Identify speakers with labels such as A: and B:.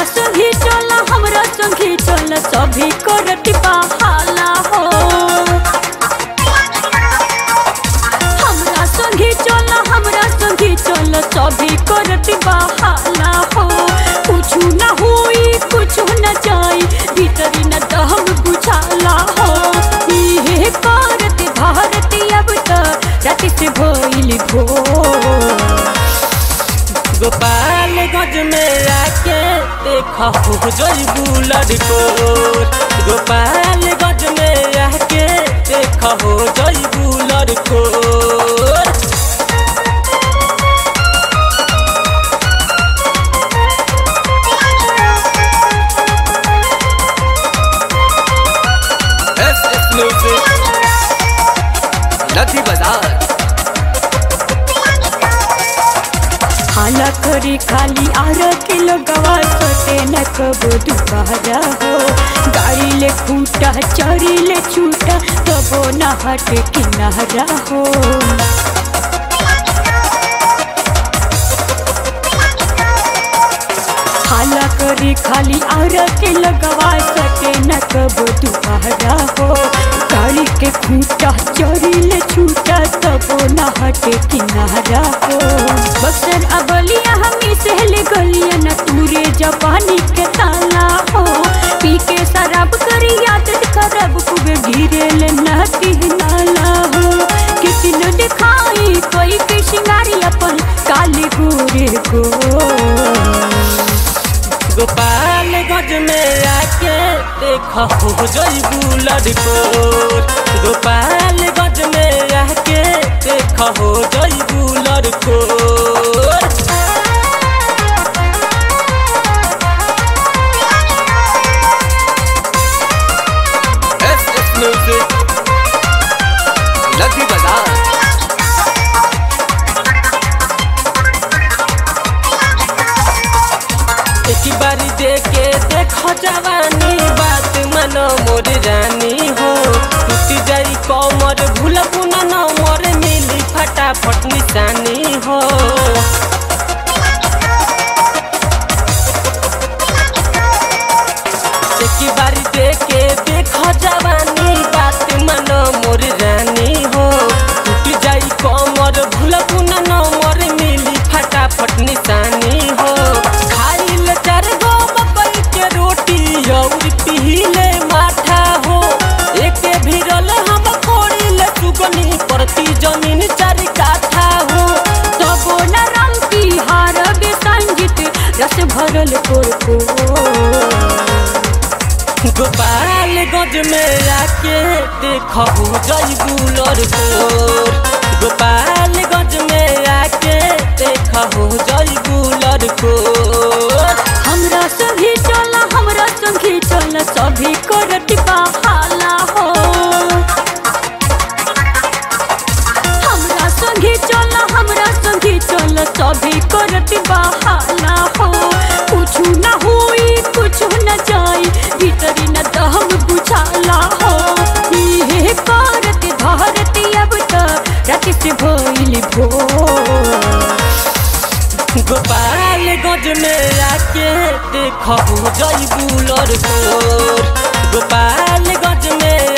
A: संगी चल हमरा संगी चल सभी करती बहाला हो हमरा संगी चल हमरा संगी चल सभी करती बहाला हो कुछ न हुई कुछ न जाई भीतरी न दम बुझाला हो इहे करती भारती अब तक राति से भइल भोर
B: गोपालगंज में आके देखा हो जईबू लड़कोर गोपालगंज में आके देखा हो जईबू लड़कोर एस एस म्यूजिक नदी बाजार
A: हाला करी खाली आर किलो गवा सोते न कबो दुबारा हो गाड़ी ले खूटा चरी ले छूटा तबो न हट किनारा हो हाला करी खाली आर किलो गवा सोते न कबो दुबारा हो गाड़ी के खूटा चरी ले छूटा तबो न हट किनारा हो बक्सर अबलिया हमी सहले गलिया न तूरे जवानी के ताला हो पी के शराब करी आदत खराब कुबे गिरे ले नती नाला हो कितनो दिखाई कोई के शिंगारी अपन काली गोरे को
B: गोपालगंज में आके देखा हो जईबू लड़कोर गोपालगंज में आके देखा हो जईबू लड़कोर एस एस म्यूजिक लगी बाजार एक बारी देखे देखो जवानी बात मनो मोर रानी हो टूट जाई कमर भूल पुना न मोर मिली फटाफट निशानी हो एक बारी देखे देखो जवानी बात मनो मोर रानी हो टूट जाई कमर भूल पुना न मोर मिली फटाफट निशानी हो खाइल चार गो मकई के रोटी और पीले माठा हो एक भिरल हम कोड़िल चुगनी परती जमीन चार काठा हो
A: तबो न रंग की हार बे संगीत रस भरल कोर को
B: गोपालगंज में आके देखो जईबू लड़कोर गोपालगंज में आके देखो जईबू लड़कोर
A: हमरा संगी चल हमरा संगी चल सभी करती बहाला हो हमरा संगी चल हमरा संगी चल सभी करती बहाला हो कुछ न हुई कुछ न जाई भीतरी न दम बुझाला हो इहे करती धरती अब तक राति से भइल भोर
B: गोपालगंज में आके देखो जईबू लड़कोर गोपालगंज में